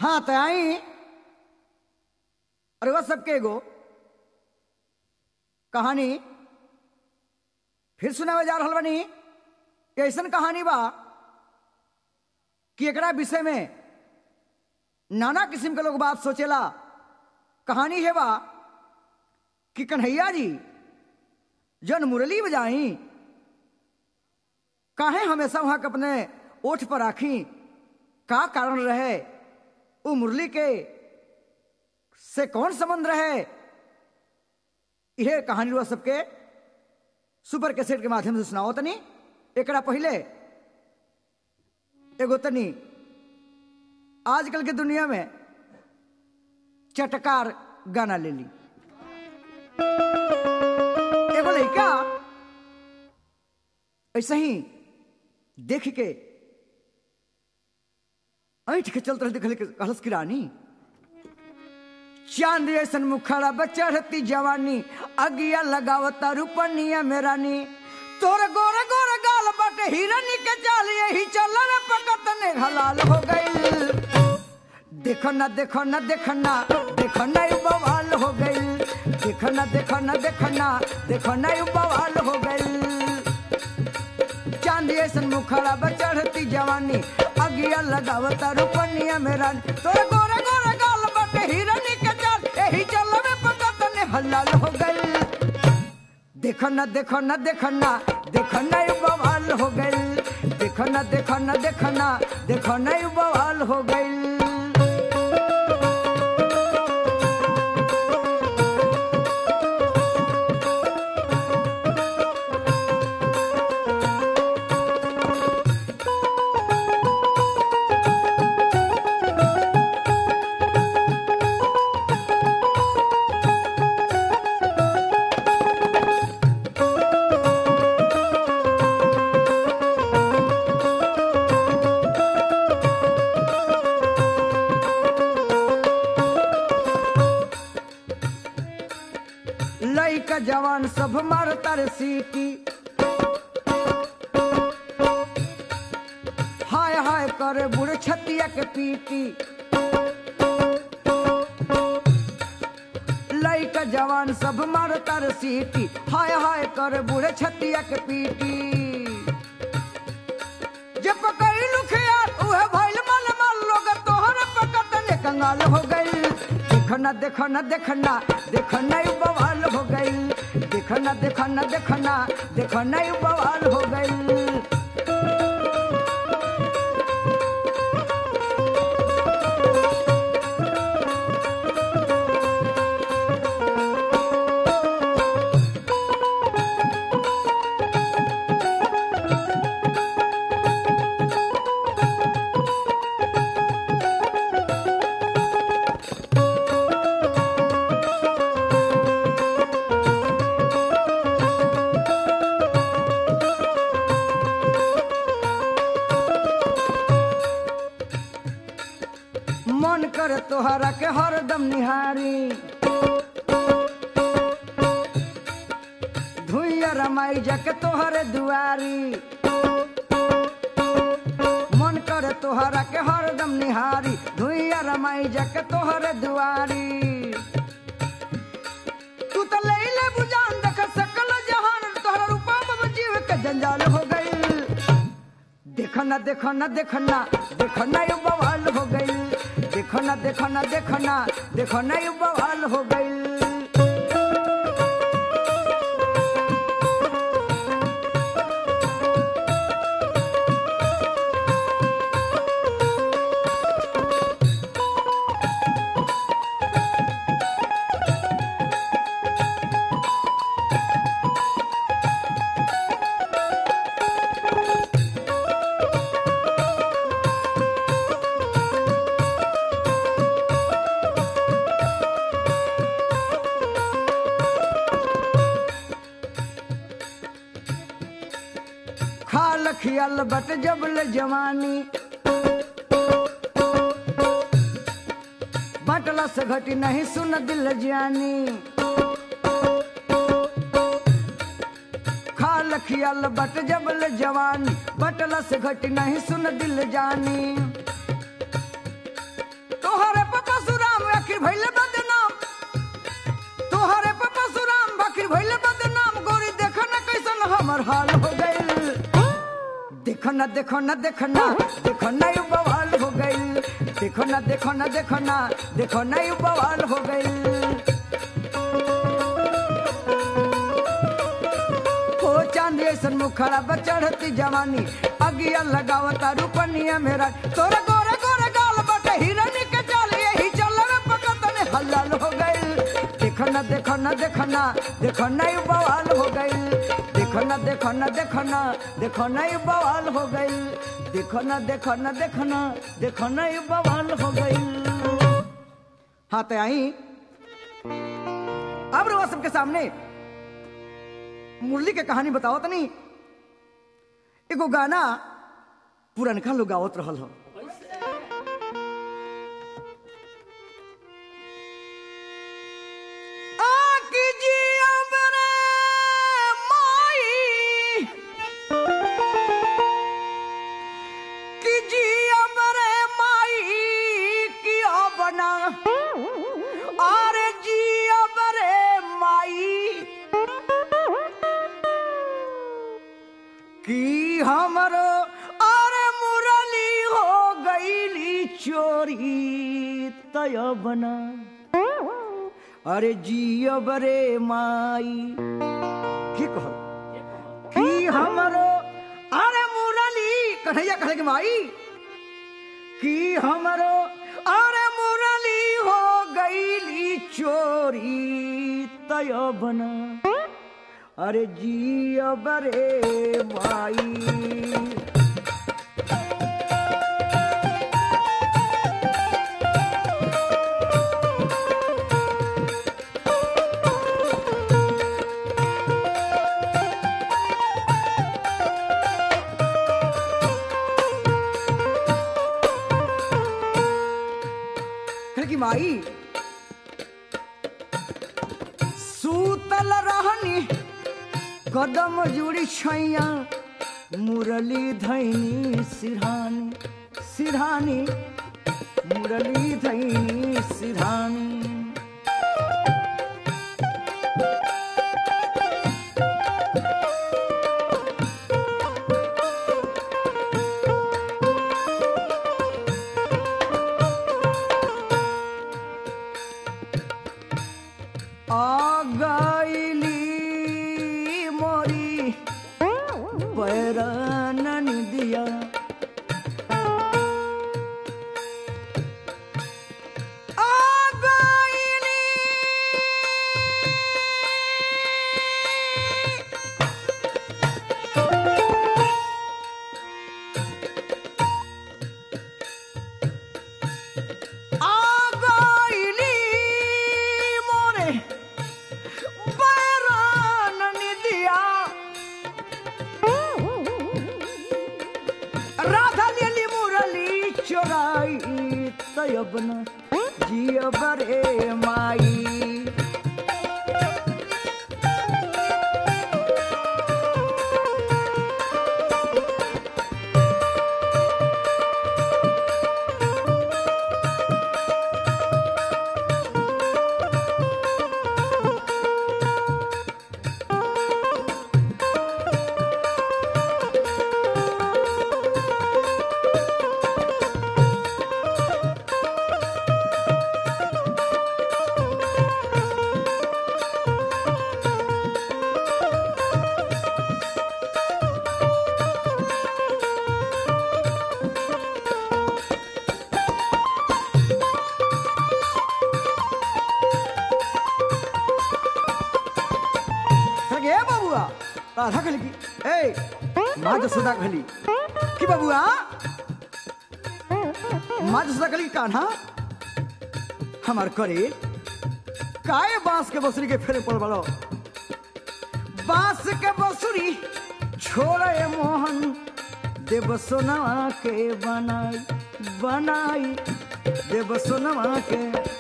हाँ तो आई अरे वह सबके एगो कहानी फिर सुनावे जा रहल बनी कि ऐसन कहानी बा कि एकरा विषय में नाना किस्म के लोग बात सोचेला कहानी है बा कि कन्हैया जी जन मुरली बजाई काहे हमेशा वहां के अपने ओठ पर राखी का कारण रहे वो मुरली के से कौन संबंध रहे यह कहानी रुआ सबके सुपर कैसेट के माध्यम से सुनाओ तनी एकरा पहले एगो तनी आजकल के दुनिया में चटकार गाना ले ली एगो लड़का ऐसे ही देख के ऐठ के चलते रहे कहलस की रानी चांद ऐसन मुखड़ा बच्चा रहती जवानी अगिया लगावता रूपनिया में रानी तोर गोर गोर गाल बटे हिरनी के चाल यही चल रे पकत ने हलाल हो गई देखो ना देखो ना देखो ना देखो ना यू बवाल हो गई देखो ना देखो ना देखो ना देखो ना यू बवाल हो गई चांदी ऐसन मुखड़ा बचढ़ती जवानी अगिया लगावता रूपनिया में रानी तोर गोरे गोरे गाल बटे हिरनी के चाल यही चल में पकत ने हलाल हो गई देखो ना देखो ना देखो ना देखो ना यू बवाल हो गई देखो ना देखो ना देखो ना देखो ना यू बवाल हो गई लइका जवान सब मारता रे सीटी हाय हाय करे बुढ़ छतिया के पीटी लइका जवान सब मारता रे सीटी हाय हाय करे बुढ़ छतिया के पीटी जे पकड़ी लुखिया उहे भइल मन मन लोग तोहर पकत ने कंगाल हो गई देखो ना देखो ना देखो ना देखो ना यू बवाल हो गई देखो ना देखो ना देखो ना देखो ना यू बवाल हो गई मन करे तोहरा के हरदम निहारी धुइया रमाई जाके तोहरे दुआरी मन करे तोहरा के हरदम निहारी धुइया रमाई जाके तोहरे दुआरी तू तो ले ले बुझान देख सकल जहान तोहरा रूपा में जीव के जंजाल हो गई देखो ना देखो ना देखो ना देखो ना यू बवाल हो गई देखो ना देखो ना देखो ना देखो ना यू बवाल हो गई खाल खियल बट जबल जवानी बटला से घटी नहीं सुन दिल जानी खाल खियल बट जबल जवानी बटला से घटी नहीं सुन दिल जानी तो ना देखो ना देखो ना देखो ना यू बवाल हो गई देखो ना देखो ना देखो ना देखो ना यू बवाल हो गई हो चांदी ऐसन मुखड़ा चढ़ती जवानी अगिया लगावता रूपनिया मेरा तोरा गोरे गोरे गाल बटे हिरनी के चाल यही चल रे पकतने हलाल हो गई देखो ना देखो ना देखो ना देखो ना यू बवाल हो गई देखो ना देखो ना देखो ना देखो ना यू बवाल हो गई देखो ना देखो ना देखो ना देखो ना यू बवाल हो गई हाँ तो आई अब रवा सबके सामने मुरली के कहानी बताओ तनी एगो गाना पुरनका लोग गावत रहल हो आकी जी अबरे माई की जी अबरे माई की बना अरे जी अबरे माई की हमरो अरे मुरली हो गईली चोरी तय बना अरे जियो बरे माई की कहो की हमरो अरे मुरली कन्हैया कहे के माई की हमरो अरे मुरली हो गईली चोरी तय बना अरे जियो बरे माई कहे कि माई सूतल रहनी कदम जुड़ी छैया मुरली धैनी सिरहानी सिरहानी मुरली धैनी सिरहानी आ गईली मोरी पैरन दिया आ गईली आ गईली मोरे पैरन दिया राधा लेली मुरली चोराई तयबन जिय बरे माई कहलकै, ए बबुआ राधा कहली कि ए माँ जसोदा कहली कि बबुआ माँ जसोदा कहली कि कान्हा हमार करे काए बांस के बसुरी के फेरे पड़ बड़ो बांस के बसुरी छोड़े मोहन देव सोनवा के बनाई बनाई देव सोनवा के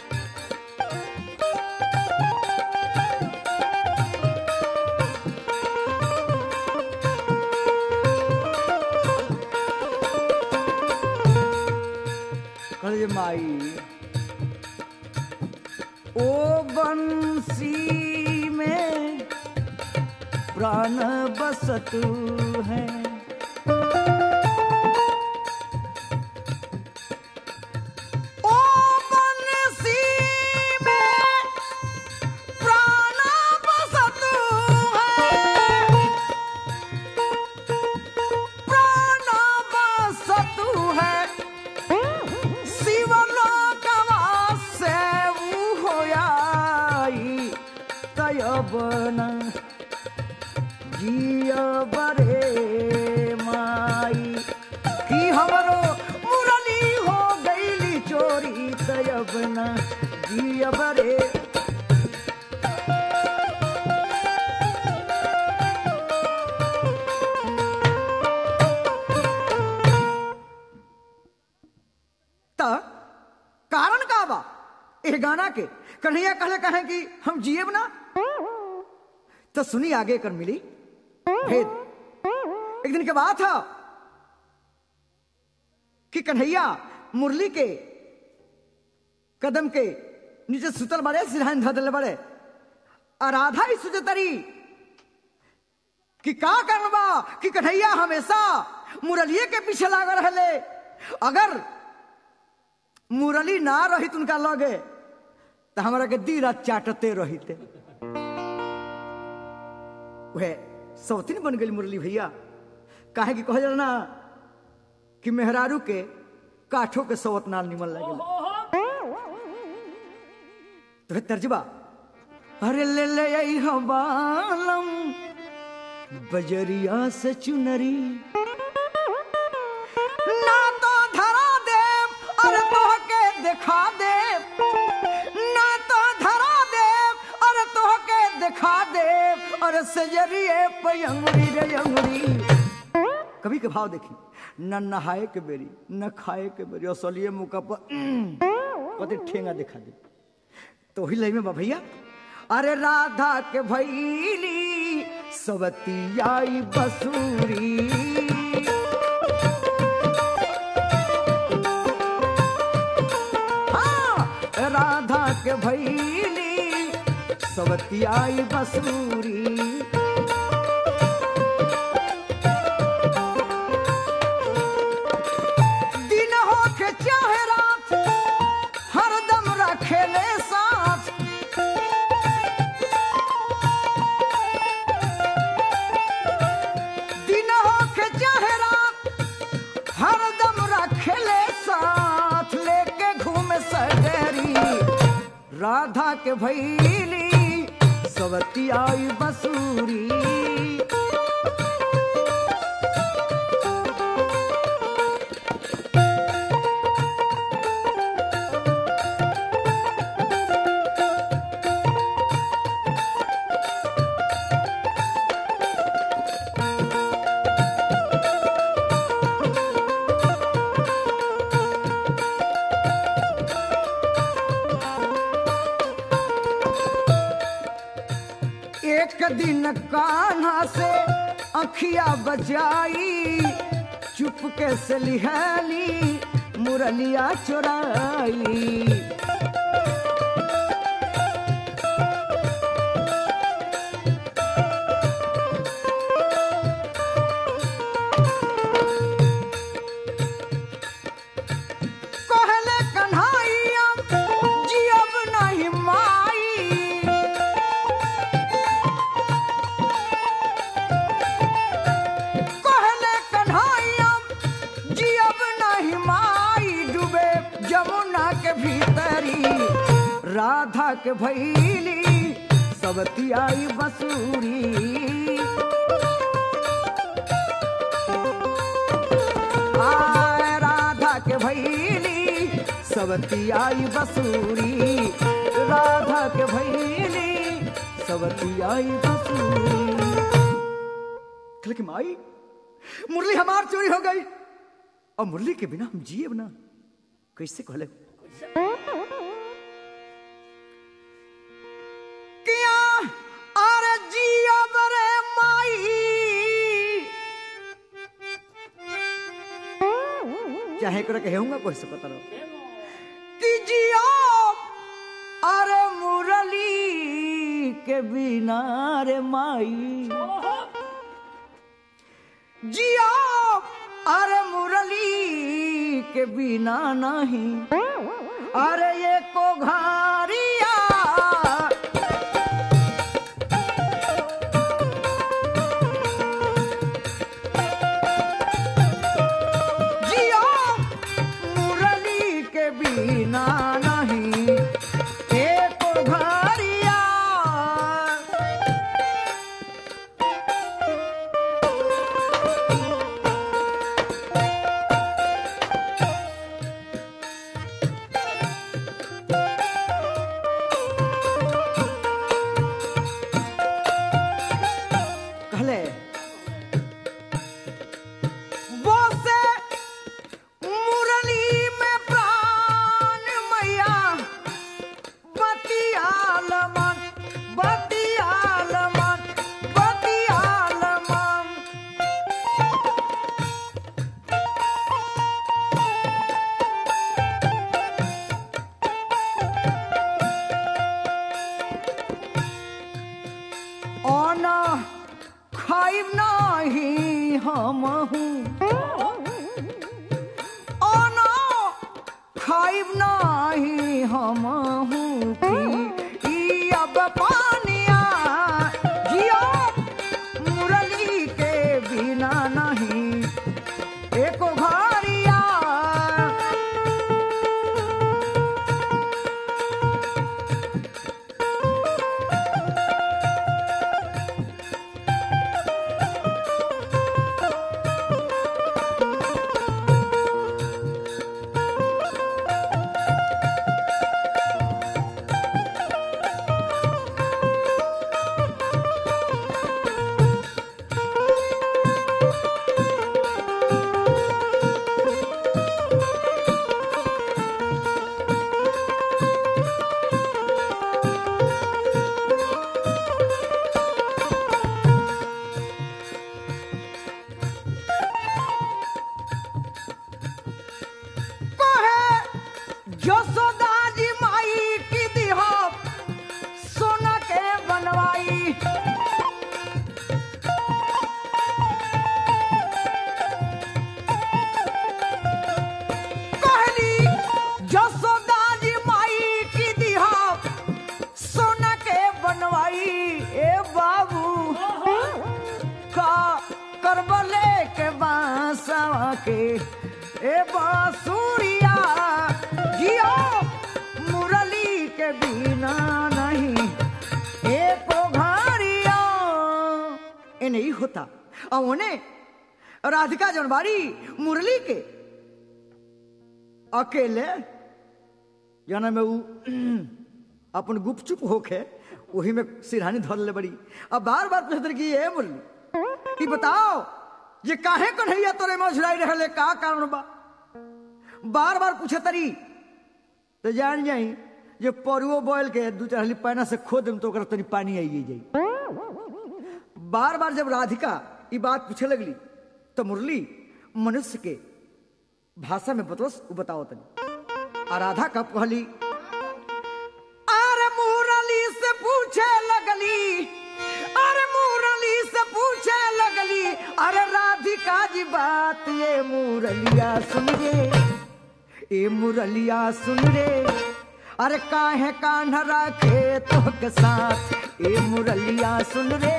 कहले माई ओ बंसी में प्राण बसतु है न जिया बरे माई की हमरो मुरली हो गईली चोरी तयब न जिया बरे त कारण का बा ए गाना के कन्हैया कहले कहे कि हम जिएब ना तो सुनी आगे कर मिली भेद एक दिन के बात था कि कन्हैया मुरली के कदम के नीचे सुतल बड़े सिरहान धदल बड़े और राधा ही सुजतरी कि का करबा कि कन्हैया हमेशा मुरलिए के पीछे लागल रहले अगर मुरली ना रहित उनका लगे तो हमारा के दी रात चाटते रहिते वह सौतीन बन गई मुरली भैया काहे कि कह जाला ना कि मेहरारू के काठों के सौत नाल निमन लगे तो है तर्जबा अरे ले ले आई हम बालम बजरिया से चुनरी ना तो धरा दे अरे तो के दिखा दे ना तो धरा दे अरे तो के दिखा दे अरे सजरिए पयंगुरी रे अंगुरी कभी के भाव देखी न नहाए के बेरी न खाए के बेरी असलिए मुका पर कते ठेंगा दिखा दे तो ही लई में बा भैया अरे राधा के भैली सवती आई बसूरी हाँ, राधा के भैली सवती आई बसूरी दिन हो के चाहे रात हरदम रखेले साथ दिन हो के चाहे रात हरदम रखेले साथ लेके घूमे सगरी राधा के भैली सवती आई बसूरी एक दिन कान्हा से अखिया बजाई चुपके से लिहाली मुरलिया चुराई कहले कन्हैया जियब नहीं माई कहले कन्हैया जियब नहीं माई डूबे जमुना के भीतरी राधा के भैली सबती आई बसूरी आय राधा के भैली सबती आई बसूरी राधा के भैली सबती आई बसूरी कि माई मुरली हमार चोरी हो गई और मुरली के बिना हम जिए ना कैसे कहले किया अरे जिया बरे माई चाहे करे कहूंगा कोई से पता रहो कि जिया अरे मुरली के बिना रे माई जिया अरे मुरली के बिना नहीं अरे ये को घारिया जिया मुरली के बिना नहीं एक घारिया हम हूँ ओ ना खाइब नाही हम हूँ पी ई अब पानिया जियो मुरली के बिना नहीं एको घरिया कहे जसोदा जी माई की दिहा सोना के बनवाई कहली जसोदा जी माई की दिहा सोना के बनवाई ए बाबू का करबले के बांसवा के ए बांसुरिया जियो मुरली के बिना नहीं एको घरिया ए नहीं होता और उन्हें राधिका जनबारी मुरली के अकेले जाना में उ अपन गुपचुप होके वही में सिरहानी धर ले बड़ी अब बार बार पूछत रही कि ये मुरली कि बताओ ये काहे कन्हैया तोरे में झुराई रहले का कारण बा बार बार पूछे तरी तो जान जाई जे परुओ बोल के दू चार हली पैना से खो देम तो ओकरा तनी पानी आई जाई बार बार जब राधिका ई बात पूछे लगली तो मुरली मनुष्य के भाषा में बतोस उ बताओ तनी आ राधा कब कहली अरे मुरली से पूछे लगली अरे मुरली से पूछे लगली अरे राधिका जी बात ये मुरलिया सुन रे ए मुरलिया सुन रे अरे काहे कान्हा राखे तो के साथ ए मुरलिया सुन रे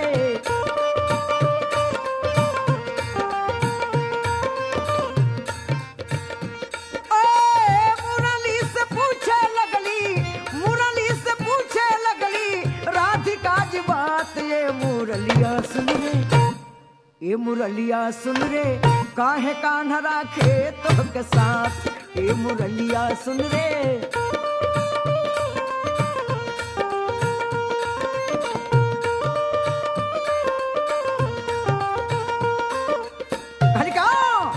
ओए, मुरली से पूछे लगली मुरली से पूछे लगली राधिका जी बात ये मुरलिया सुन रे ये मुरलिया सुन रे काहे कान्हा राखे तो के साथ ये मुरलिया सुन रे हरिका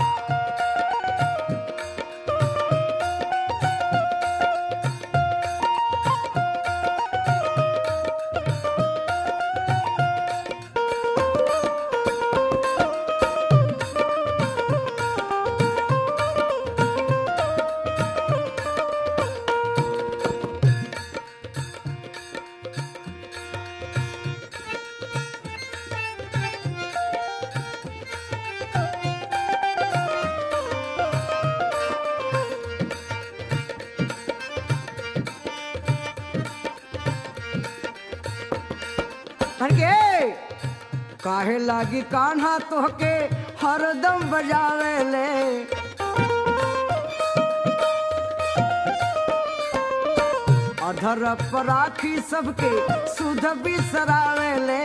हरके काहे लागी कान्हा तोहके हरदम बजावे ले अधर पर राखी सबके सुध बिसरावे ले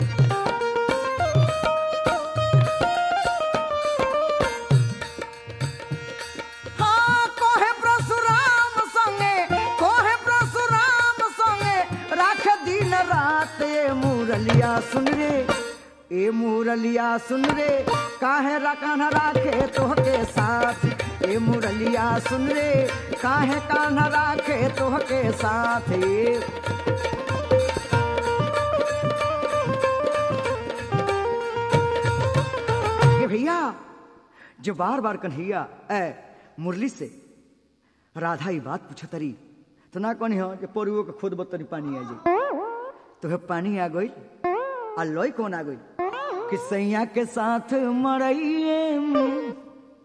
हाँ, कोहे परशुराम संगे, कोहे परशुराम संगे, राख दिन रात ये मुरलिया सुन रे ए मुरलिया सुन रे काहे रकान राखे तोहके साथ ए मुरलिया सुन रे काहे कान राखे तोहके साथ ए ये भैया जो बार बार कन्हैया ए मुरली से राधा ही बात पूछतरी तो ना कनी हो जे परुओ के खुद बतरी पानी आ जाई तो हे पानी आ गई आ लय कौन आ गई कि सैया के साथ मरइए में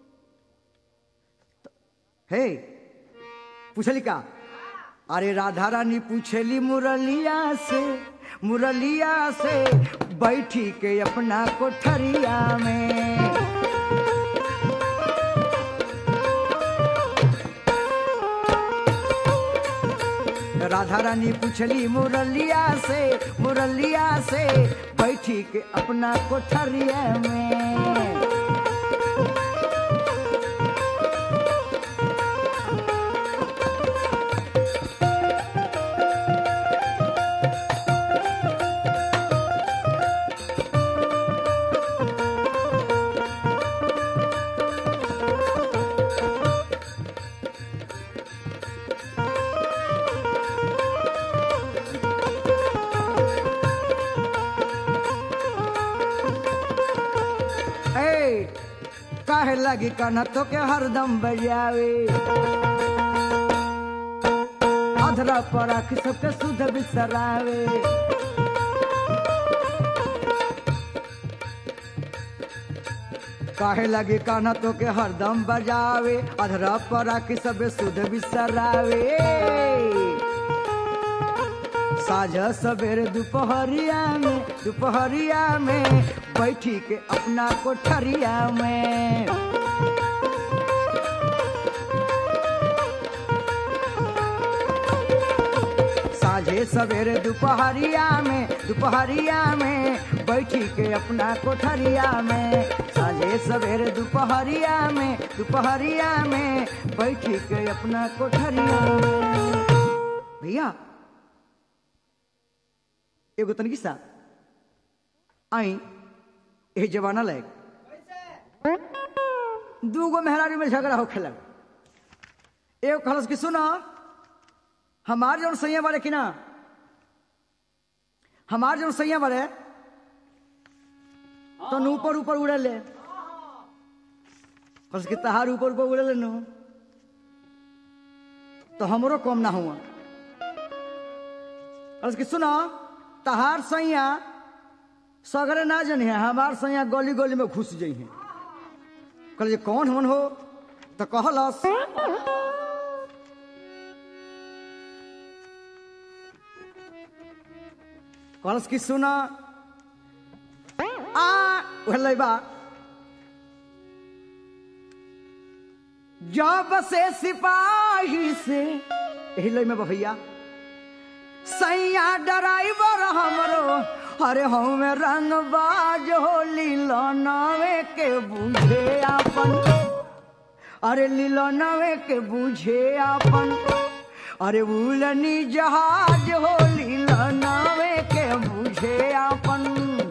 हे पूछली का अरे राधा रानी पूछली मुरलिया से मुरलिया से बैठी के अपना कोठरिया में राधा रानी पूछली मुरलिया से मुरलिया से बैठी के अपना कोठरिया में ए काहे लगी कना तो के हरदम बजावे अधरा पर आख सबके सुध बिसरावे काहे लगी काना तो के हरदम बजावे अधरा पर आख सब सुध बिसरावे साझा सवेरे दोपहरिया में दोपहरिया में बैठी के अपना कोठरिया में साझे सवेरे दोपहरिया में दोपहरिया में बैठी के अपना कोठरिया में साझे सवेरे दोपहरिया में दोपहरिया में बैठी के अपना कोठरिया में भैया एगो तनिक सा आई यही जमाना लायक दूगो मेहरारी में झगड़ा होखे लग एगो कहलस कि सुनो हमार जौन सैया बारे कि ना हमार जौन सैया बारे तो ऊपर ऊपर उड़े ले कहलस कि तहार ऊपर ऊपर उड़े ले नु तो हमरो कम ना हुआ कहलस कि सुनो तहार सैया सगरे ना जन है हमार सैया गली गली में घुस जाइ है कहल कौन हमन हो तो कहलस कहलस कि सुना आ उहले बा जब से सिपाही से यही लय में बा भैया सैया ड्राइवर हमरो अरे हम रंग बाज हो लीलनवे के बुझे आपन अरे लीलनवे के बुझे आपन अरे उलनी जहाज हो लीलनवे के बुझे आपन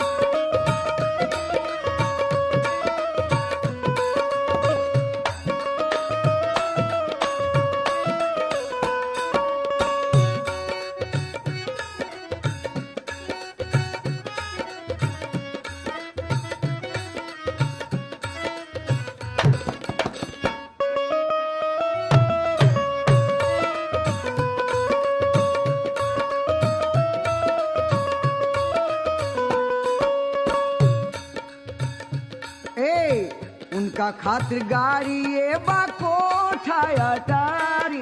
ए उनका खातिर गाड़ी ये बा कोठा अटारी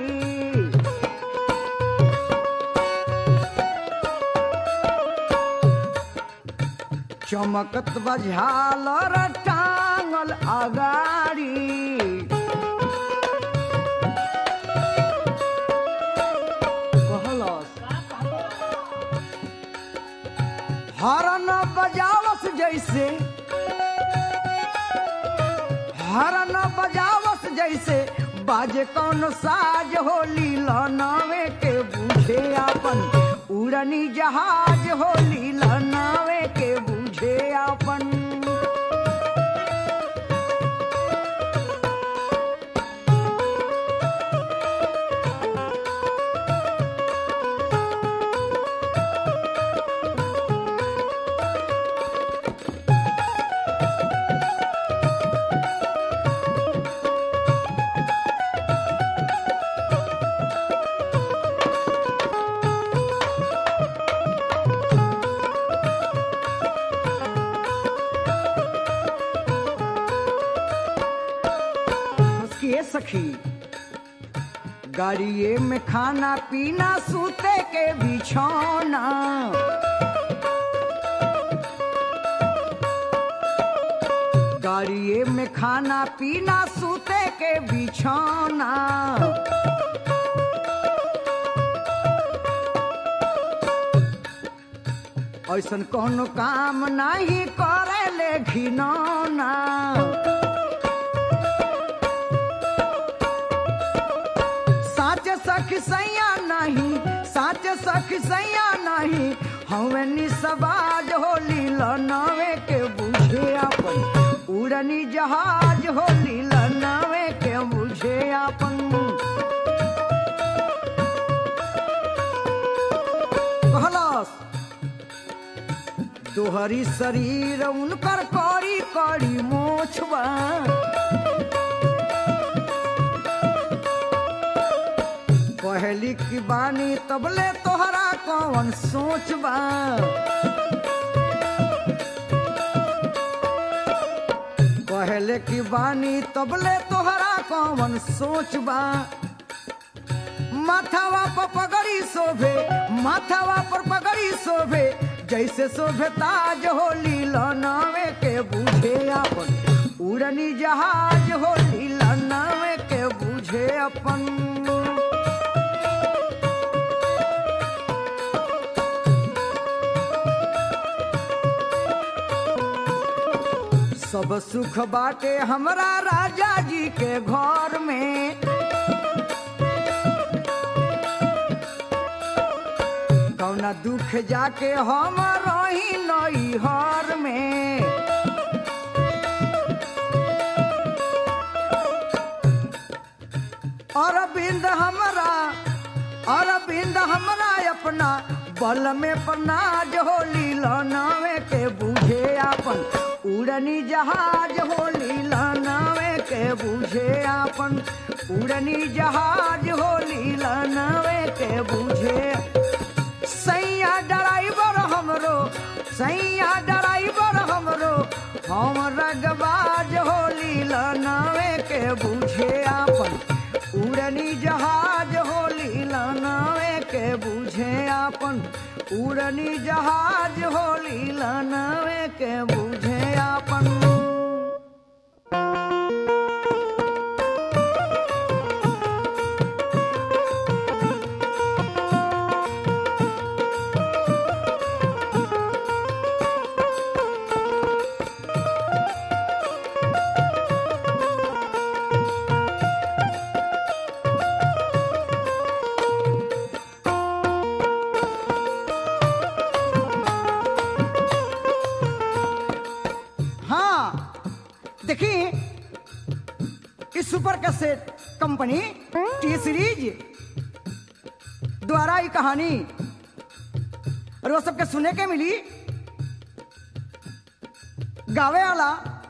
चमकत बझाल टांगल अगाड़ी कहलस हरन बजावस जैसे हरन बजावस जैसे बाजे कौन साज होली लनावे के बुझे आपन उड़नी जहाज होली लनावे के बुझे आपन सखी गाड़िए में खाना पीना सूते के बिछौना गाड़िए में खाना पीना सूते के बिछौना ऐसन कोनो काम नहीं करे ले घिनौना साच सख सैया नहीं साच सख सैया नहीं हमें निसबाज होली लनवे के बुझे अपन उड़नी जहाज होली लनवे के बुझे अपन कहलस दोहरी शरीर उनकर करी करी मोछबा कहली की बानी तबले तोहरा कौन सोचबा कहले की बानी तबले तोहरा कौन सोचबा माथावा पर पगड़ी शोभे माथावा पर पगड़ी शोभे जैसे शोभे ताज होली लनावे के बुझे अपन उड़नी जहाज होली लनावे के बुझे अपन सब सुख बाटे हमरा राजा जी के घर में कौना दुख जाके हम रही नई हर में अरविंद हमरा अरविंद हमरा अपना बल में प्रनाज होली लनावे के बुझे अपन उड़नी जहाज होली लनावे के बुझे अपन उड़नी जहाज होली लनावे के बुझे सैया ड्राइवर हमरो सैया ड्राइवर हमरो हम रगबाज होली लनावे के बुझे अपन उड़नी जहाज होली लनावे के बुझे अपन उड़नी जहाज होली लनावे के बुझे अपन हाँ देखिए इस super cassette company T series द्वारा ये कहानी और वो सबके सुने के मिली गावे वाला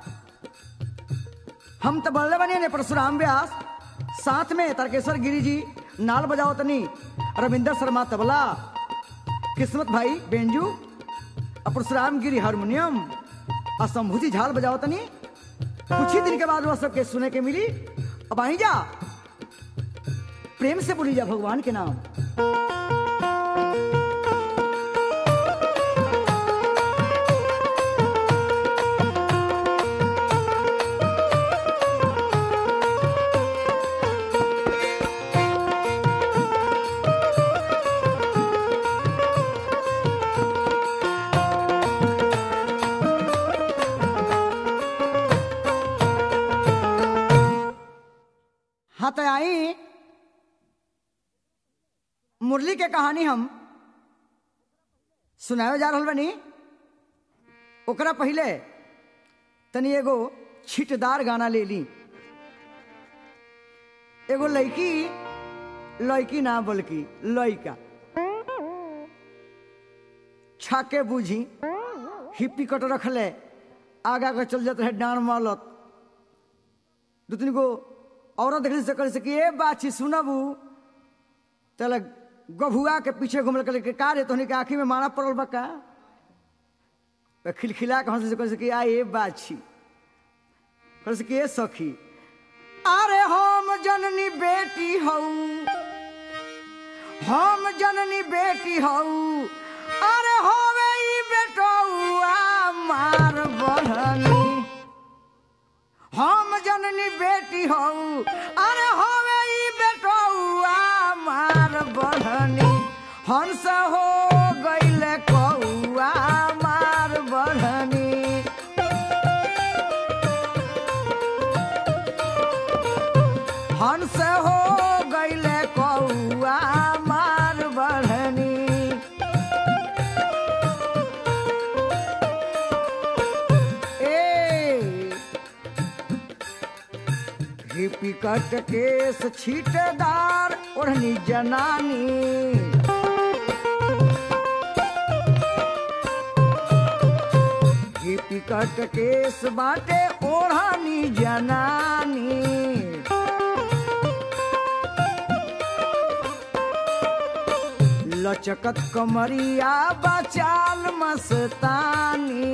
हम तो बल्ले बने ने परशुराम व्यास साथ में तर्केश्वर गिरी जी नाल बजाओ तनी रविंदर शर्मा तबला किस्मत भाई बेंजू और परशुराम गिरी हारमोनियम और शंभूजी झाल बजाओ तनी कुछ ही दिन के बाद वह सबके सुने के मिली अब आई जा प्रेम से बोली जा भगवान के नाम हाँ तो आई मुरली के कहानी हम सुनावे जा रहल बनी ओकरा पहले तनी एगो छिटदार गाना ले ली एगो लड़की लड़की ना बल्कि लड़का छाके बूझी हिप्पी कट रखले आगा के चल जाते है डांड मारलत दू तीन गो औरत देखने से कर सकी ए बाछी सुनबू चल गभुआ के पीछे घूमल कर के का रे तोहनी के आँखी में मारा पड़ल बा का तो खिलखिला के हंस से कर सकी आ ए बाछी कर सकी ए सखी अरे हम जननी बेटी हऊ हम जननी बेटी हऊ अरे होवे ई बेटौआ मार बहनी हम जननी बेटी हऊ अरे होवे ई बेटौआ मार बहनी हंस हो गईले कौआ मार बहनी हंस हो गईले कौआ मार बढ़नी ए हिपी कट केस छीटेदार ओढ़नी जनानी हिपी कट केस बाटे ओढ़नी जनानी लचकत कमरिया बचाल मस्तानी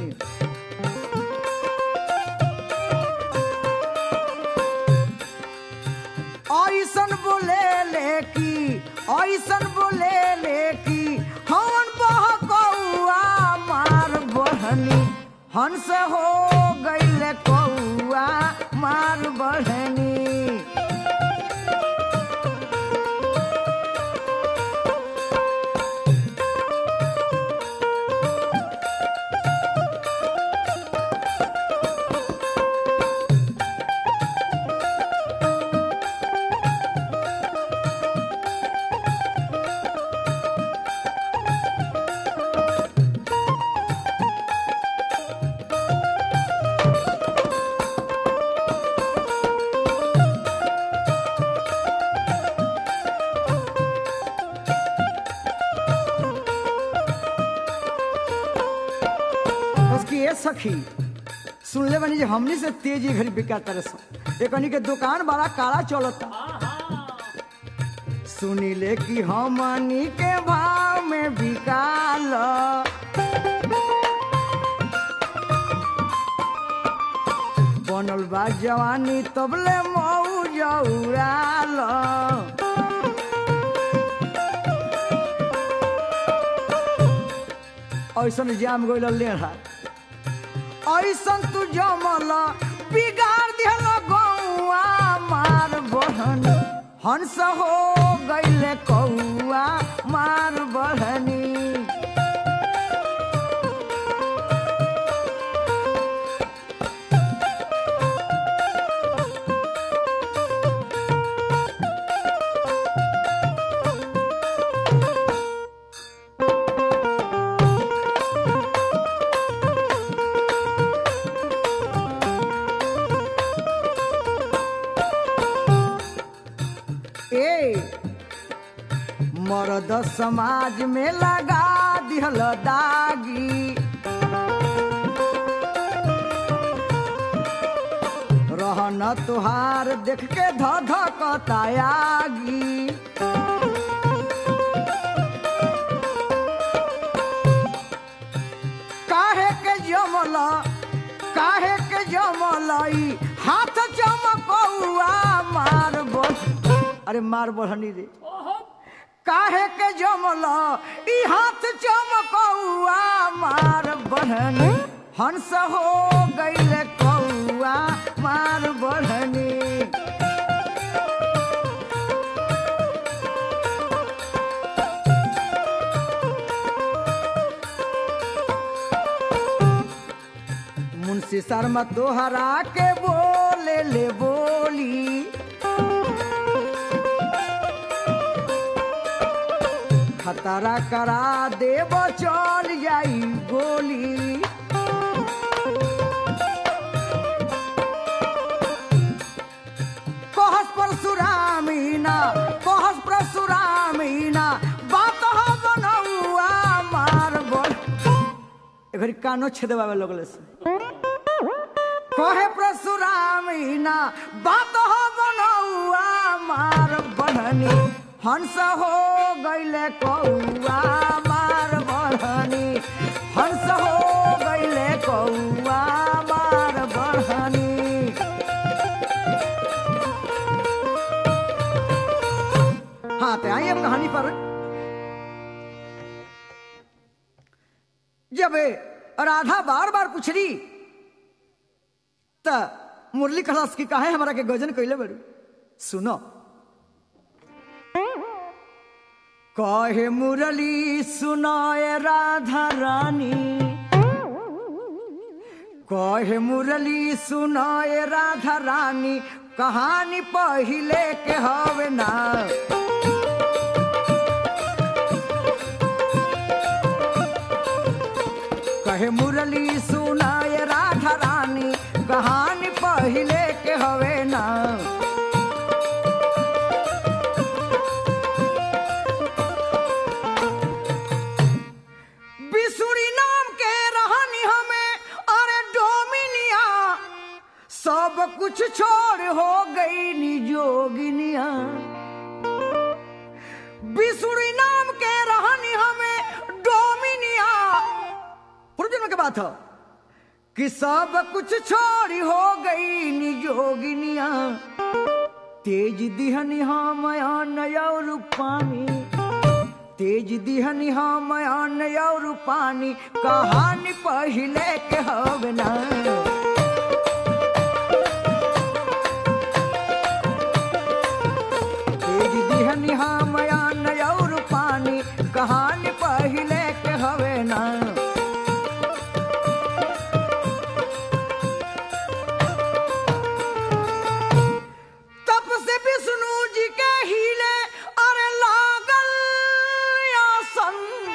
ऐसन बोले ले की ऐसन बोले ले की हवन बहकौआ मार बहनी हंस हो गईले कौआ मार बहनी उसकी ये सखी सुन ले बनी जे हमनी से तेजी घड़ी बिका तरह से एकनी के दुकान बड़ा काला चलता सुनी ले कि हमनी के भाव में बिकाल बनल बा जवानी तबले मऊ जौराल ऐसन जाम गइल लेढ़ा ऐसन तू जमल बिगाड़ दिहल गौआ मार बहन हंस हो गईले कौआ मार बहनी ए मर्द समाज में लगा दिहल दागी रहन तुहार देख के ध धकतायागी काहे के जमल काहे के जमलई हाथ चमकौआ मार बह अरे मार बढ़नी रे काहे के जमल ई हाथ चमकौआ मार बढ़नी हंस हो गईले कौआ मार बढ़नी मुंशी शर्मा तोहरा के बोले ले बोली खतरा करा देव चल जाई गोली कहस परशुरामीना कहस परशुरामीना बात हो बनौआ मार बोल एघरी कानो छेदवावे लगले से कहे परशुरामीना बात हो बनौआ मार बननी हंस हो गईले कौआ मार बढ़नी हंस हो गईले कौआ मार बढ़नी कहानी पर जब राधा बार बार पूछली त मुरली खलास की काहे हमारा के गजन कैले बड़ू सुनो कहे मुरली सुनाए राधा रानी कहे मुरली सुनाए राधा रानी कहानी पहिले के हवे ना कहे मुरली सुनाए राधा रानी कहानी पहिले के हवे ना बिसुरी नाम के रहनी हमें अरे डोमिनिया सब कुछ छोड़ हो गई निजोगिनिया बिसुरी नाम के रहनी हमें डोमिनिया पूर्वजन्म के बात है कि सब कुछ छोड़ी हो गई निजोगिनिया तेज दिहनी हम नया रूपानी तेज दिहनी हम नया रूपानी कहानी पहिले के हवे ना तेज दिहनी हम नया रूपानी कहानी पहिले के हवे ना तप से विष्णु जी के हिले अरे लागल आसन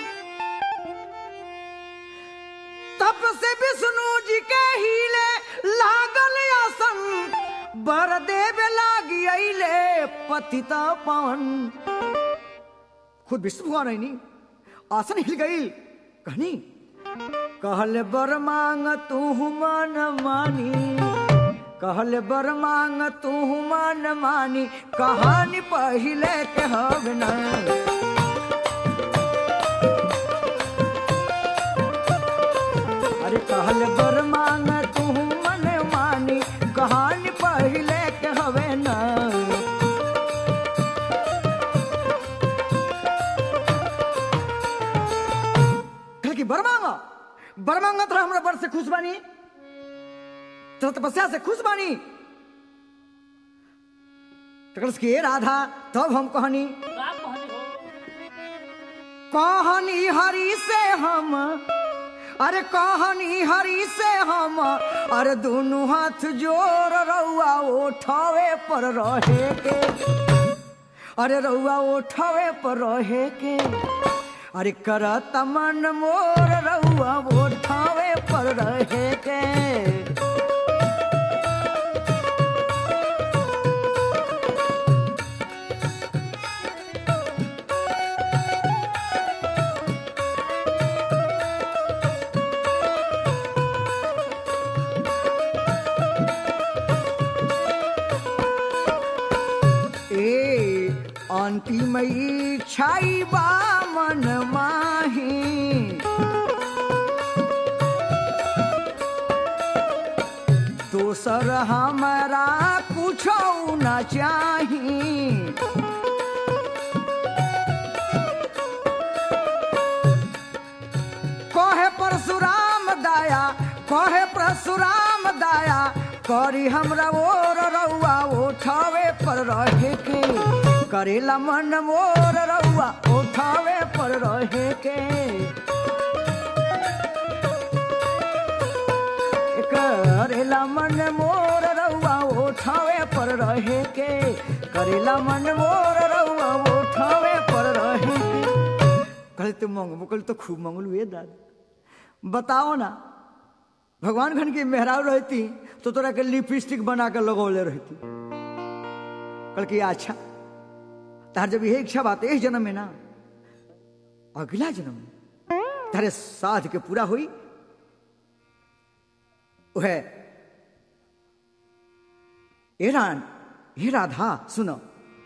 तप से विष्णु जी के हिले लागल आसन बर देव लागी अइले पतिता पावन खुद विष्णु भगवान है नी आसन हिल गई कहनी कहले बर मांग तू मन मानी कहले बर मांग तू मन मानी कहानी पहिले के हव न अरे कहले बर मांग तू मन मानी कहानी पहिले के हवे न कहले कि बर मांगा बर मांगा तो हमरा बर से खुश बानी तो तपस्या से खुश बानी तकरस के राधा तब हम कहनी कहानी हरी से हम अरे कहानी हरी से हम अरे दोनों हाथ जोर रउआ उठावे पर रहे के अरे रउआ उठावे पर रहे के अरे करत मन मोर रउआ उठावे पर रहे के ए अंतिम इच्छाई बा मन माही दोसर हमारा कुछ न चाही कहे परशुराम दाया कहे परशुराम दाया करी हमरा ओर रउआ उठावे पर रहे के करेला मन मोर रउआ उठावे पर रहे के करेला मन मोर रउआ उठावे पर रहे के करेला मन मोर रउआ उठावे पर रहे के कल तो मंगबो कल तो खूब मंगलू ये दादा बताओ ना भगवान खन की मेहराव रहती तो तोरा के लिपस्टिक बना के लगौले रहती कल की अच्छा तार जब यही इच्छा बात इस जन्म में ना अगला जन्म में तारे साध के पूरा हुई वह ए रान हे राधा सुनो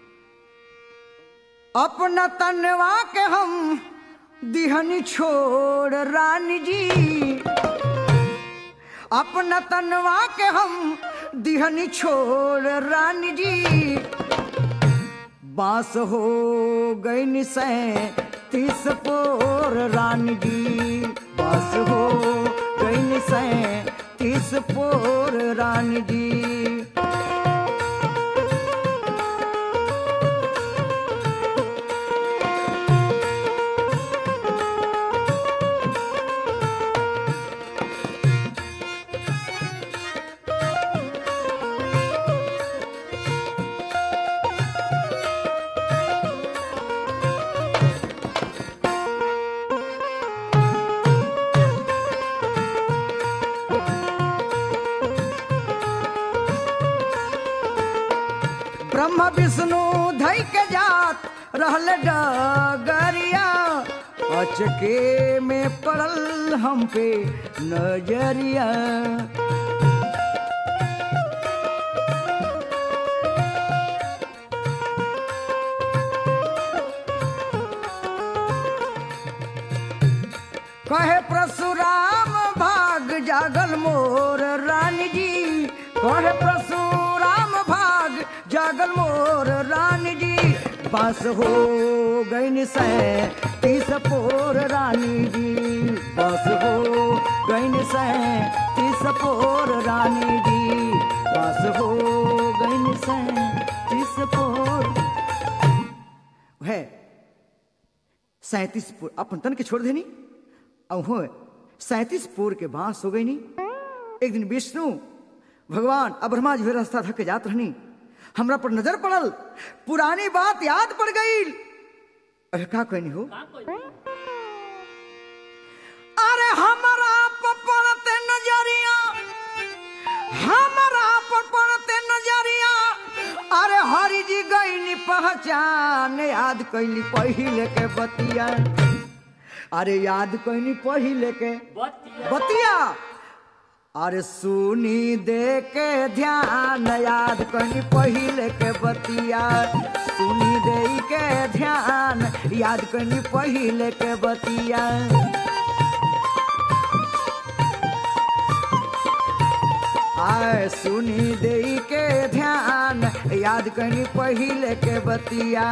अपना तनवा के हम दिहनी छोड़ रानी जी अपना तनवा के हम दिहनी छोड़ रानी जी बांस हो गई निसै तीस पोर रानी जी बांस हो गई निसै तीस पोर रानी जी ब्रह्म विष्णु धई के जात रहल डगरिया अचके में पड़ल हम पे नजरिया कहे परशुराम भाग जागल मोर रानी जी कहे परशुराम भाग जागल मोर रानी जी बस हो गई निसै तीस पोर रानी जी बस हो गई निसै तीस पोर रानी जी बस हो गई निसै तीस पोर है सैतीस पोर अपन तन के छोड़ देनी और हो सैतीस पोर के बांस हो गई नी एक दिन विष्णु भगवान अब ब्रह्मा जी रास्ता धक के जात रहनी हमरा पर नजर पड़ल पुरानी बात याद पड़ गई अरे का कहनी हो अरे हमरा पर पड़ते नजरिया हमरा पर पड़ते नजरिया अरे हरि जी गईनी पहचान याद कैली पहिले के बतिया अरे याद कैनी पहिले के बतिया अरे सुनी दे के ध्यान याद कैनी पहिले के बतिया सुनी दे के ध्यान याद कैनी पहिले के बतिया आय सुनी दे के ध्यान याद कैनी पहिले के बतिया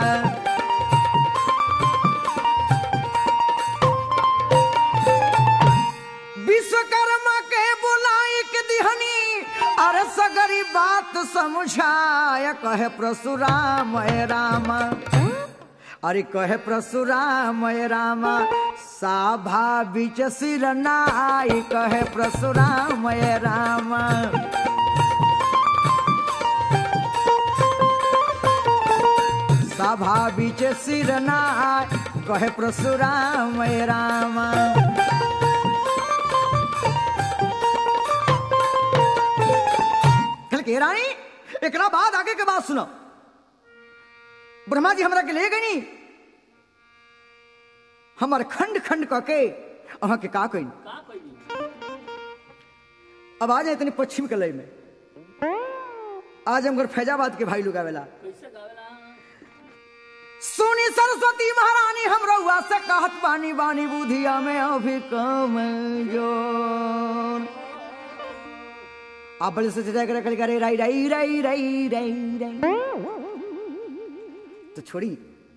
विश्वकर्मा के बुलाई के दिहनी अरे सगरी बात समझाय कहे परशुराम राम अरे कहे परशुराम राम साभा बीच सिर नाई कहे परशुराम राम सभा बीच सिर नाई कहे परशुराम राम कल के रानी एकरा बाद आगे के बात सुनो ब्रह्मा जी हमरा के ले गई नी हमार खंड खंड क के अहाँ के का कही अब आ जाए इतनी पश्चिम के लय में आज हम फैजाबाद के भाई लोग आवेला सुनी सरस्वती महारानी हम रउआ से कहत बानी बानी बुधिया में अभी कम जोर आप बड़े से चिता कर करे राई राई राई राई राई राई तो छोड़ी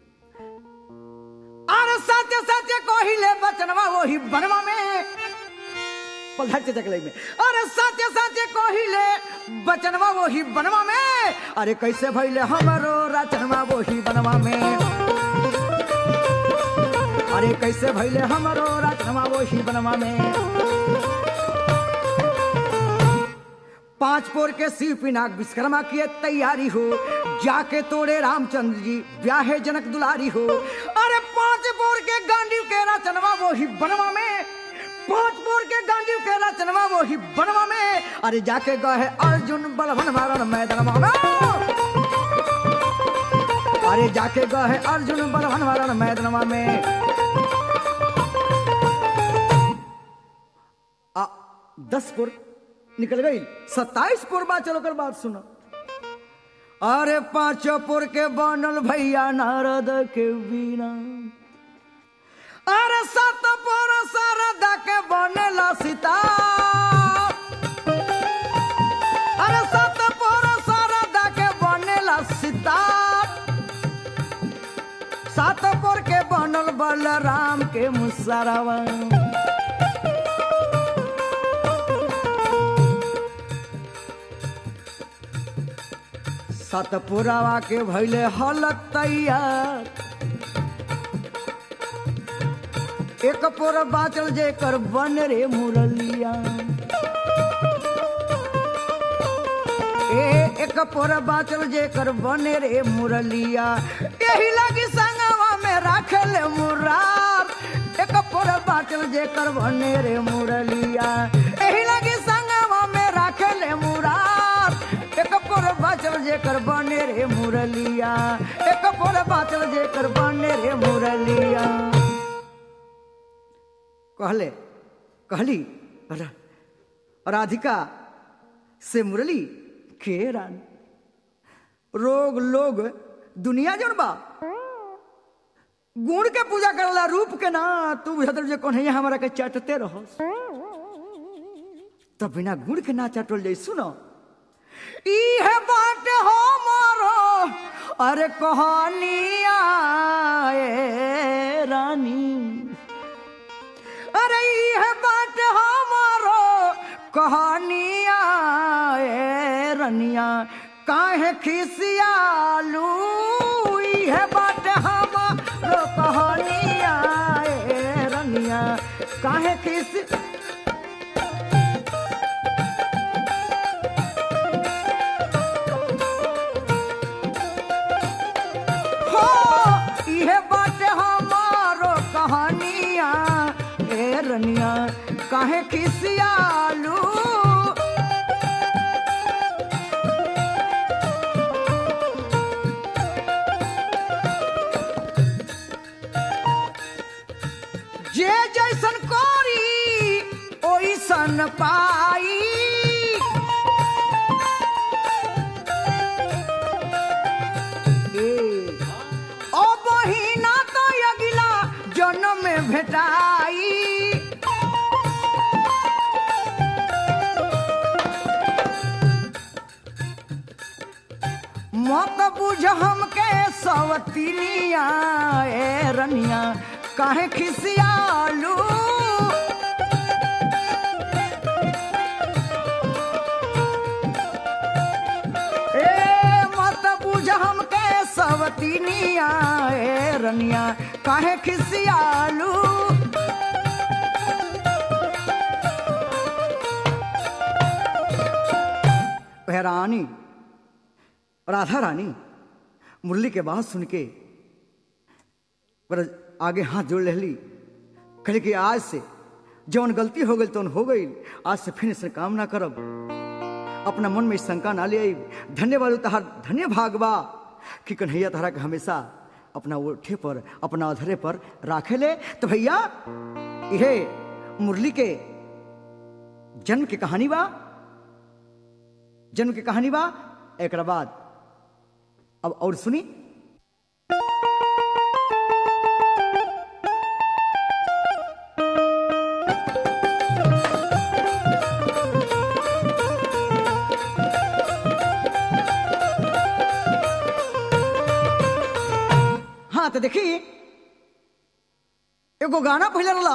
अरे सत्य सत्य कोहिले बचनवा वही बनवा में पलहट के चकले में अरे सत्य सत्य कोहिले बचनवा वही बनवा में अरे कैसे भइले हमरो रचनवा वही बनवा में अरे कैसे भइले हमरो रचनवा वही बनवा में पांच पोर के शिव पिनाक विश्वकर्मा की तैयारी हो जाके तोड़े रामचंद्र जी ब्याहे जनक दुलारी हो अरे पांच पोर के गांडी के रचनवा वो ही बनवा में पांच पोर के गांडी के रचनवा वो ही बनवा में अरे जाके गए अर्जुन बलवन मारन मैदानवा में अरे जाके गए अर्जुन बलवन मारन मैदानवा में आ, दस पुर निकल गई सत्ताईस पुर बा चलो कर बात सुनो अरे पांचों पुर के बनल भैया नारद के बीना अरे सत पुर शारदा के बनेला सीता अरे सत पुर शारदा के बनेला सीता बनल बलराम के मुसरवा सतपुरावा के भैले हलत तैयार एक पोर बाचल जेकर बन रे मुरलिया ए एक पोर बाचल जेकर बन रे मुरलिया यही लगी संगवा में राखल मुरार एक पोर बाचल जेकर बन रे मुरलिया यही लगी संगवा में राखल मुरार एक पोर बाचल जेकर बन रे मुरलिया एक पोर बाचल जेकर बन रे मुरलिया कहले कहली रा- राधिका से मुरली के रानी रोग लोग दुनिया जोड़ बा गुण के पूजा करला रूप के ना तू बुझत जे कौन है हमारा के चाटते रहो तब बिना गुण के ना चाटल जाई सुनो ई है बात हमारो अरे कहानिया ए रानी अरे यह बात हमारो कहानिया ए रनिया काहे खिसियालू यह बात हमारो कहानिया ए रनिया काहे खिस हो यह बात हमारो कहानिया ए रनिया काहे खिसियालू जे जैसन कोरी ओइसन पाई ए, ओ बहिना तो अगिला जन्म में भेटाई मत बुझ हमके सवतिनिया ए रनिया काहे खिसियालू ए मत बुझ हमके सवतिनिया ए रनिया काहे खिसियालू वह रानी राधा रानी मुरली के बात सुन के पर आगे हाथ जोड़ लेली कहले कि आज से जौन गलती हो गई तो हो गई आज से फिर से काम ना करब अपना मन में शंका ना ले आई धन्यवाद तहार धन्य भागवा कि कन्हैया तहरा के हमेशा अपना ओठे पर अपना अधरे पर राखे ले तो भैया यह मुरली के जन्म की कहानी बा जन्म की कहानी बा एक बाद अब और सुनी हाँ तो देखी एगो गाना पहले रहा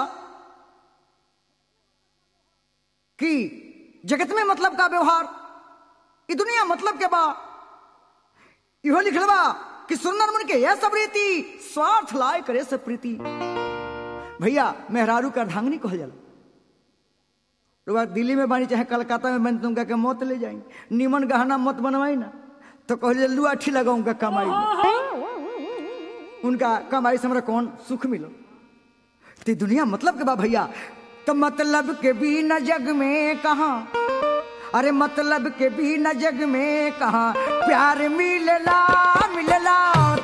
कि जगत में मतलब का व्यवहार ई दुनिया मतलब के बा इहो लिखल बा कि सुंदर मन के यह सब रीति स्वार्थ लाए करे से प्रीति भैया मेहरारू का धांगनी कहल जाला रुआ दिल्ली में बानी चाहे कलकत्ता में बनी तुमका के मौत ले जाई निमन गहना मत बनवाई ना तो कहल लुआठी लगाऊंगा कमाई में। उनका कमाई से हमरा कौन सुख मिलो तो ई दुनिया मतलब के बा भैया तो मतलब के भी न जग में कहा अरे मतलब के भी न जग में कहा प्यार मिलला मिलला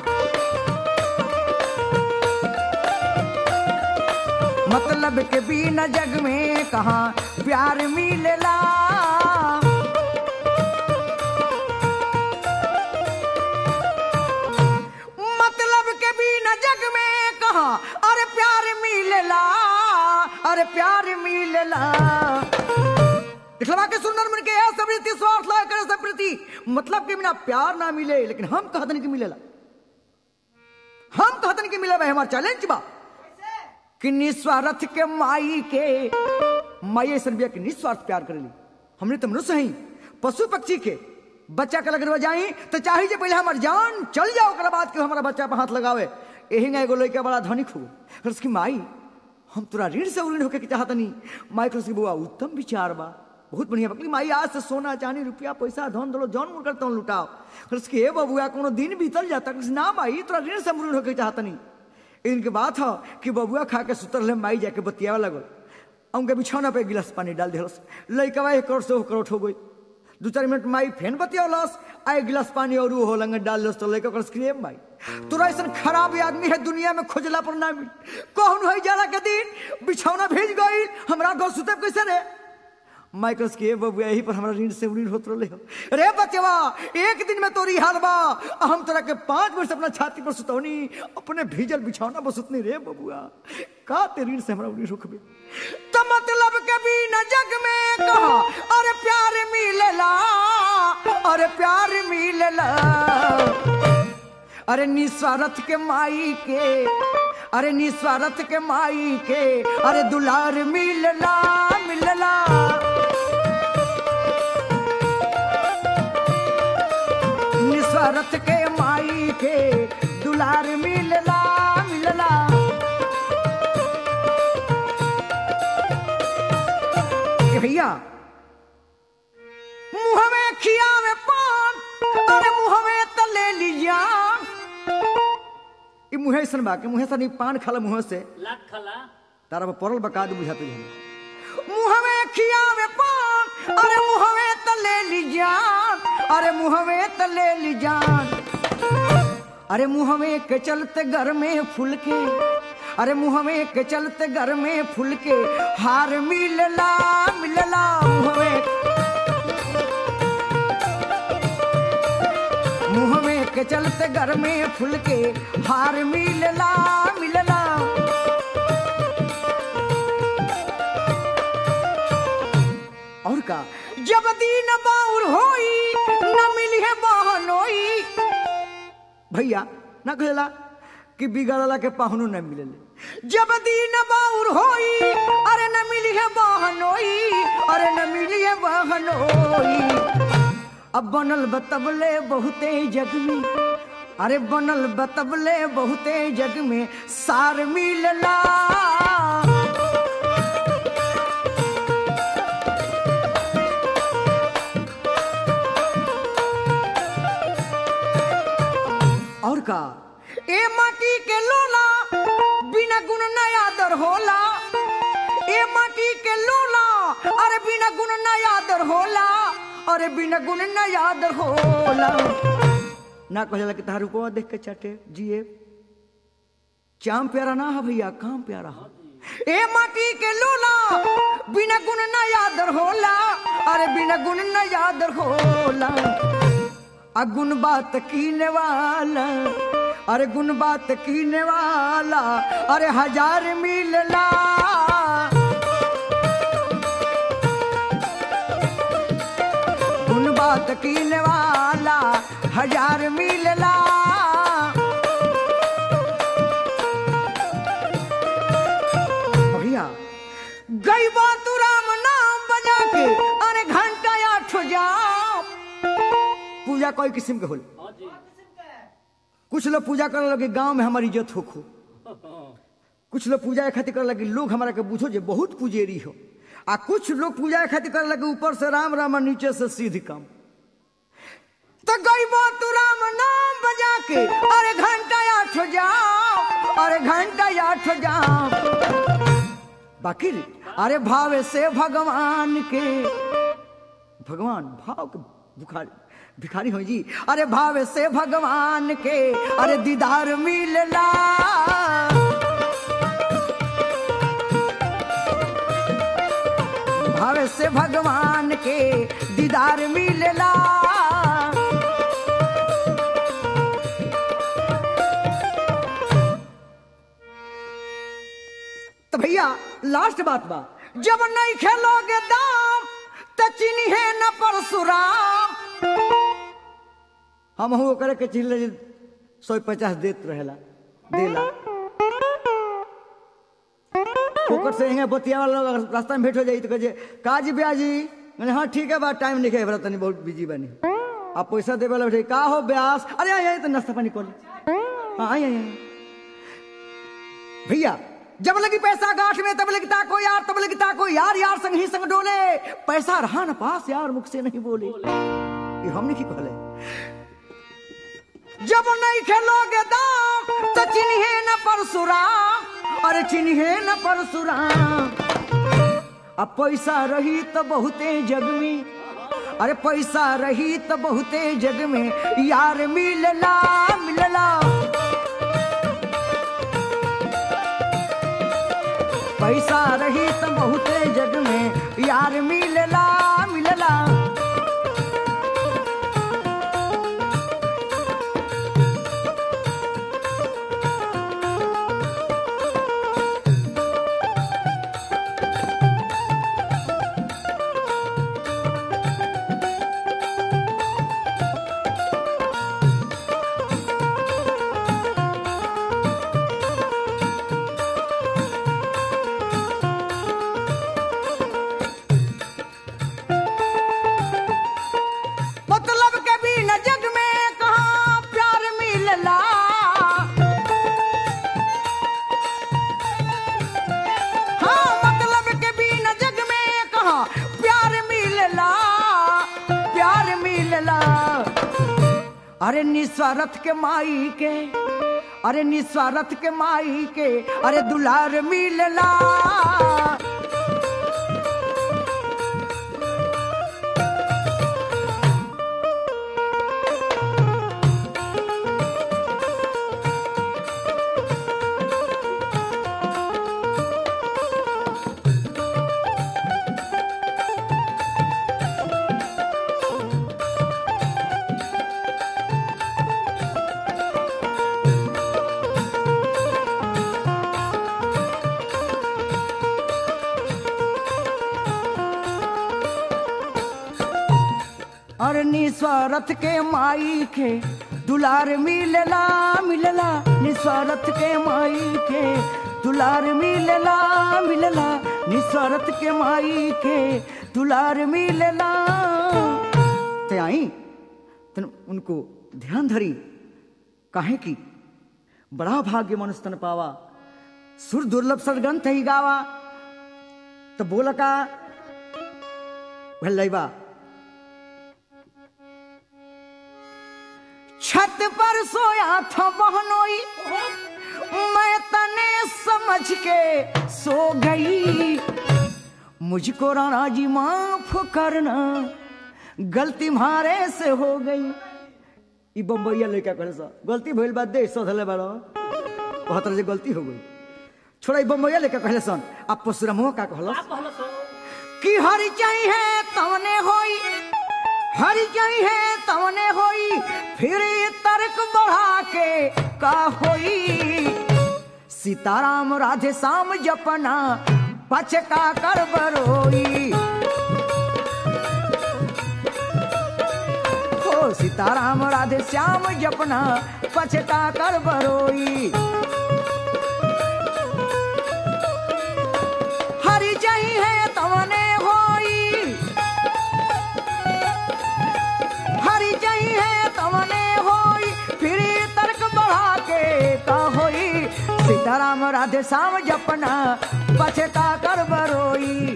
मतलब के भी न जग में कहा प्यार मिलला मतलब के भी न जग में कहा अरे प्यार मिलला अरे प्यार मिलला दिखलवा के सुंदर मन के ऐसा प्रीति स्वार्थ ला करे सब प्रीति मतलब के बिना प्यार ना मिले लेकिन हम कहते नहीं कि मिलेला हम कहतन कि मिले भाई हमार चैलेंज बा कि निस्वार्थ के माई के माई ऐसा बिया कि निस्वार्थ प्यार करेली हमने तो मनुष्य ही पशु पक्षी के बच्चा के लगरवा जाई तो चाही जे पहले हमार जान चल जाओ ओकरा बाद के हमारा बच्चा पे हाथ लगावे यही ना एगो लड़का बड़ा धनिक हो फिर उसकी माई हम तोरा ऋण से ऋण होके के चाहत नहीं माई कहलस कि बुआ उत्तम विचार बा बहुत बढ़िया बकली माई आज से सोना चांदी रुपया पैसा धन दलो जौन मुन करता लुटाओ कहलस कि ए बबुआ कोनो दिन बीतल जाता कहलस ना माई तोरा ऋण से ऋण होके चाहत नहीं इनके बात हो कि बबुआ खा के सुतर ले माई जाके बतियावे लगल उनके बिछौना पे एक गिलास पानी डाल दिलस लड़कवा एक करोड़ से हो करोड़ हो गई दू चार मिनट माई फेन बतियावलस आ एक गिलास पानी और वो हो लंगे डाल दस तो लड़का कहलस कि ए माई तोरा ऐसा खराब आदमी है दुनिया में खोजला पर ना मिल कौन है जाड़ा के दिन बिछौना भेज गई हमरा घर सुते कैसे रे माइकल्स के बबुआ यही पर हमारा ऋण से ऋण होत रहे हो रे बचवा एक दिन में तोरी हाल बा आ हम तोरा के पांच वर्ष अपना छाती पर सुतौनी अपने भीजल बिछौना पर सुतनी रे बबुआ का ते ऋण से हमारा ऋण रुकबे तो मतलब के भी न जग में कहा अरे प्यार मिलेला अरे प्यार मिलेला अरे निस्वार्थ के माई के अरे निस्वार्थ के माई के अरे दुलार मिलला मिलला निस्वार्थ के माई के दुलार मिलला मिलला ए भैया मुँह में खिया में पान अरे मुँह में तले लिया ई मुहे सन बा के मुहे सन ई पान खाला मुंह से लाख खला तारा पर परल बका दू बुझाते हम मुंह में खिया में पान अरे मुंह में तले ली जान अरे मुंह में तले ली जान अरे मुंह में के चलते घर में फूल के अरे मुंह में के चलते घर में फूल के हार मिलला मिलला मुंह में मुंह में के चलते घर में फूल के हार मिलला मिलला और का जब दीन बाउर होई न मिली है बहनोई भैया ना कहला कि बिगड़ला के पाहुनो न मिलेले जब दीन बाउर होई अरे न मिली है बहनोई अरे न मिली है बहनोई अब बनल बतबले बहुते जग में अरे बनल बतबले बहुते जग में सार मिलला और का ए माटी के लोला बिना गुण नया दर होला ए माटी के लोला अरे बिना गुण नया दर होला अरे बिना गुण नया दर होला ना कहला कि तारू को देख के चटे जिए चाम प्यारा ना है भैया काम प्यारा है ए माटी के लोला बिना गुण नया दर होला अरे बिना गुण नया दर होला अगुन बात कीने वाला अरे गुन बात कीने वाला अरे हजार मिलला गुन बात कीने वाला हजार मिलला भैया गई बात राम नाम बजा के अरे घंटा आठ जाओ पूजा कोई किस्म के होल हाँ जी कुछ लोग पूजा करे लगे गांव में हमारी इज्जत हो खो कुछ लोग पूजा के खातिर करे लगे लोग हमारा के बुझो जे बहुत पुजेरी हो आ कुछ लोग पूजा के खातिर करे लगे ऊपर से राम राम और नीचे से सीध काम तो गई तू राम नाम बजा के अरे घंटा आठ जाओ अरे घंटा आठ जाओ बाकी अरे भावे से भगवान के भगवान भाव के बुखारी भिखारी हो जी अरे भाव से भगवान के अरे दीदार मिलला भाव से भगवान के दीदार मिलला तो भैया लास्ट बात बा जब नहीं खेलोगे दाम तो चिन्ह है न परशुराम हम हो करे के चिल्ले सौ पचास देत रहेला देला फोकट से यहाँ बतिया वाला लोग अगर रास्ता में भेंट हो जाई तो कहे काजी ब्याजी मैंने हाँ ठीक है बा टाइम लिखे बड़ा तनी बहुत बिजी बनी आप पैसा देवे वाला बैठे का हो ब्यास अरे आई आई तो नाश्ता पानी कर ली हाँ आई आई आई भैया जब लगी पैसा गांठ में तब लगता को यार तब लगता को यार यार संग ही संग डोले पैसा रहा न पास यार मुख से नहीं बोले ये हमने की कहले जब नहीं खेलोगे दाम तो चिन्हे न परशुराम अरे चिन्हे न परशुराम अब पैसा रही तो बहुते जग में अरे पैसा रही तो बहुते जग में यार मिलला मिलला पैसा रही तो बहुते जग में यार मिलला मिलला मतलब के भी न जग में कहा प्यार मिलला हाँ मतलब के भी न जग में कहा प्यार मिलला प्यार मिलला अरे निस्वार्थ के माई के अरे निस्वार्थ के माई के अरे दुलार मिलला और निस्वार्थ के माई के दुलार मिलला मिलला निस्वार्थ के माई के दुलार मिलला मिलला निस्वार्थ के माई के दुलार मिलला ते आई तन उनको ध्यान धरी काहे की बड़ा भाग्य मनुष्य तन पावा सुर दुर्लभ सदग्रंथ ही गावा तो बोला का भल्लैबा छत पर सोया था बहनोई मैं तने समझ के सो गई मुझको राणा जी माफ करना गलती मारे से हो गई ई बम्बैया लड़का करे सा गलती भइल बात दे सोधले बाड़ो कहत जे गलती हो गई छोड़ा ई बम्बैया लड़का कहले सन आप परशुरामो का कहलस कि हरि चाहिए तवने होई हरि चाहिए तवने होई फिर ये तर्क बढ़ा के का होई सीताराम राधे श्याम जपना पचका कर बरोई हो सीताराम राधे श्याम जपना पचका कर बरोई हरि चाहिए तवने होई हरि चाहिए तवने होई फिर तर्क बढ़ा के का होई सीताराम राधे श्याम जपना पछता कर बरोई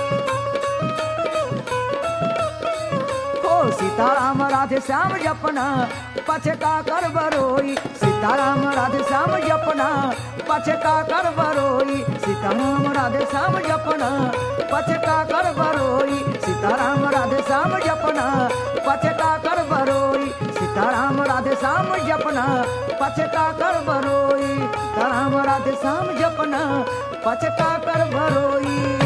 हो सीताराम राधे श्याम जपना पछता कर बरोई सीताराम राधे श्याम जपना पछता कर बरोई सीताराम राधे श्याम जपना पछता कर बरोई सीताराम राधे श्याम जपना पछता कर बरोई सीताराम राधे श्याम जपना पछता कर बरोई सीताराम राधे श्याम जपना पछता कर बरोई